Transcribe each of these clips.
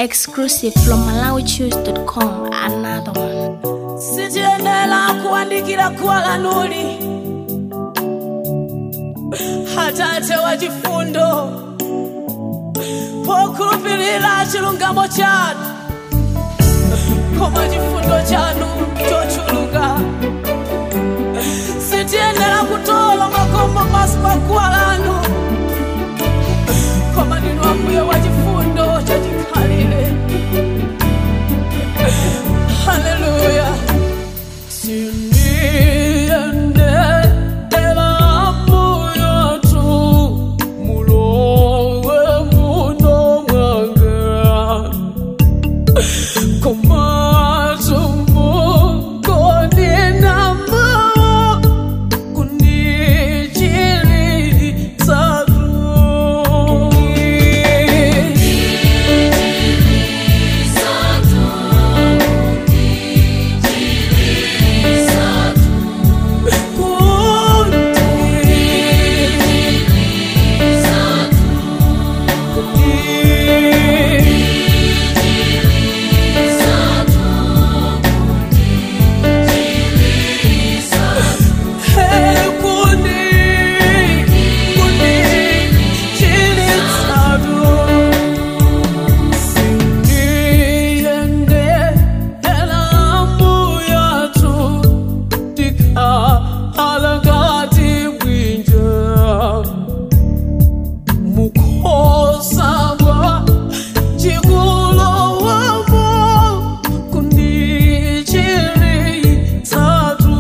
Exclusive from MalawiChoose.com. Another one. sitiyenera kuandikira kuwa lanuli atate wa chifundo pokhulupirira chilungamo chanu koma chifundo chanu chochuluka sitiyenera kutola makombo pasi pa guwa lanu koma ndinu ambuye wa chifundo chachikhalire haleluya Mukosabwa chikulowomo kundichiri tsatu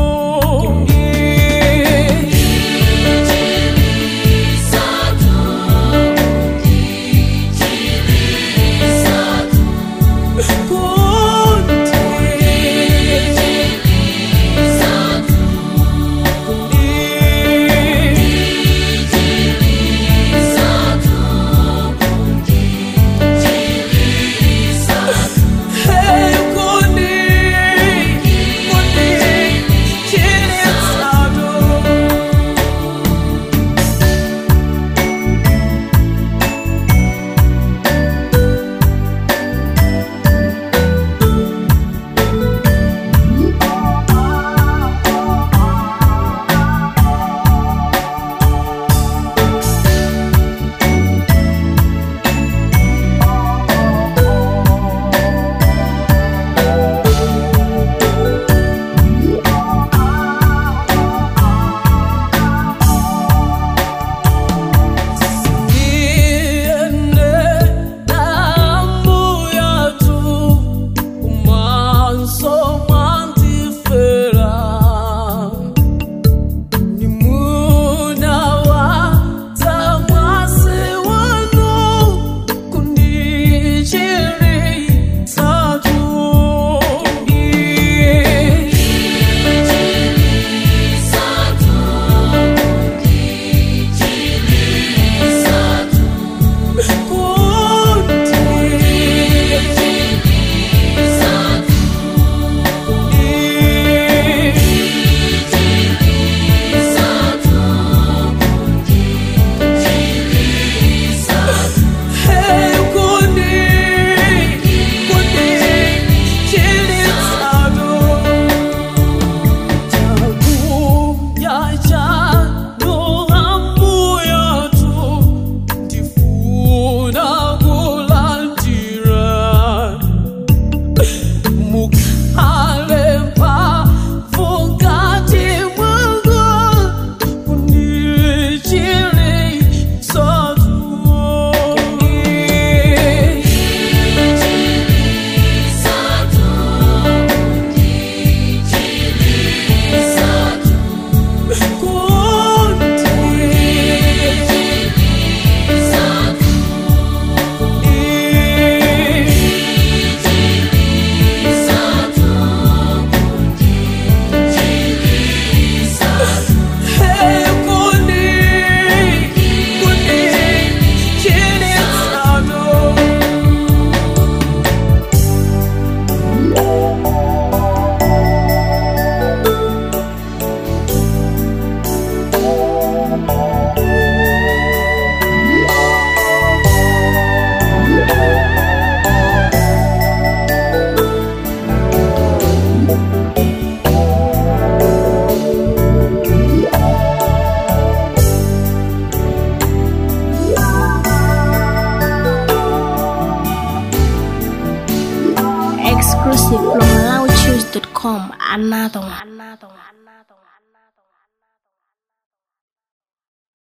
Hey, kundi, kundi, chini tsatu. Iende damu yatu umanso mwantifera ni muda wa tamwasi wanu kundichiri tatu Hey, kundi, malawichoose.com. Another one. Another one.